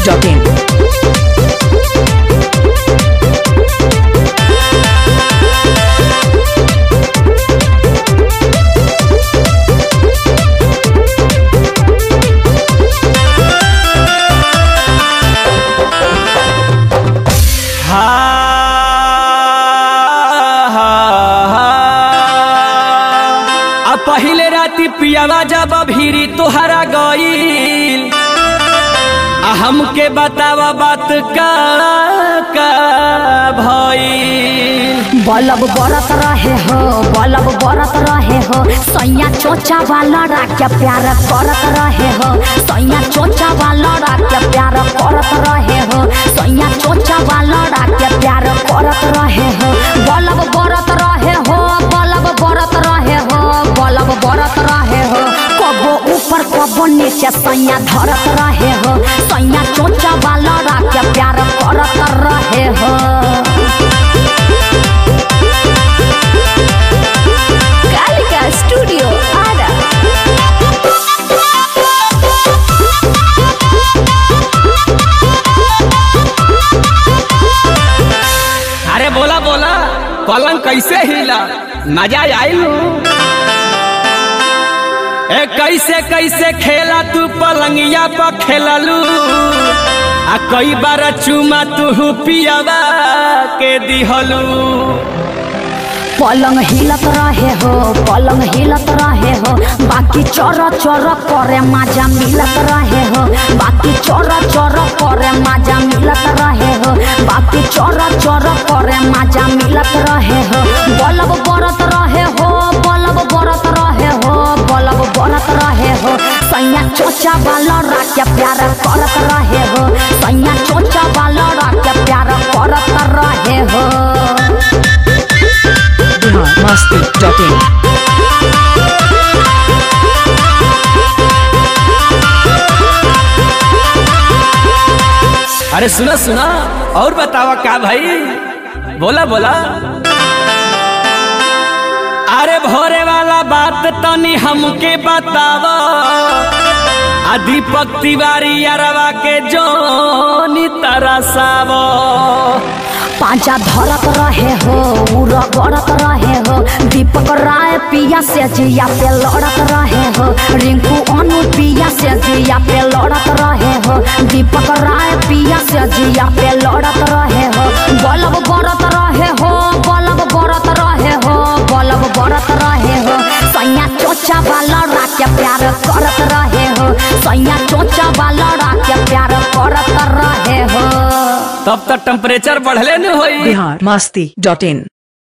masti.in. आ पहिले राती पियावा जब भीरी तोहरा गईल आ हमके बतावा बात का का भईल बलब बरत रहे हो बलब बरत रहे हो सैया चोचा वाला के प्यार करत रहे हो सैया चोचा वाला के प्यार करत रहे हो सैया चोचा वाला के प्यार करत रहे हो बलब बरत रहे हो बलब बरत रहे हो बलब बरत रहे हो कबो ऊपर कबो नीचे सैया धरत रहे हो सैया चोचा वाला के प्यार करत रहे हो Gallica Studio Ada. अरे बोला बोला पलंग कैसे हिला मजा आइलू ए कैसे कैसे खेला तू पलंगिया पर खेललू आ कई बार चुमा तू पियावा के दिहलू पलंग हिलत रहे हो पलंग हिलत रहे हो बाकी चोर चोर करे मजा मिलत रहे हो बाकी चोर चोर करे मजा मिलत रहे हो बाकी चोर चोर करे मजा मिलत रहे हो बलब बरत रहे हो बलब बरत रहे हो बलब बरत रहे हो सैया चोचा वाला के प्यार करत रहे हो सैया चोचा वाला के प्यार करत रहे हो Bihar masti.in. अरे सुना सुना और बतावा का भाई बोला बोला अरे भोरे वाला बात तनी हमके बतावा आ दीपक तिवारी अरवा के जोनी तरसावो पांचा धरत रहे हो उड़ गड़त रहे हो दीपक राय पिया से जिया पे लड़त रहे हो रिंकू अनु पिया से जिया पे लड़त रहे हो दीपक राय पिया से जिया पे लड़त रहे हो बलब बरत रहे हो बलब बरत रहे हो बलब बरत रहे हो सैया चोचा वाला के प्यार करत रहे हो सैया चोचा वाला के प्यार करत रहे हो तब तक टेम्परेचर बढ़ले न होई Bihar masti.in.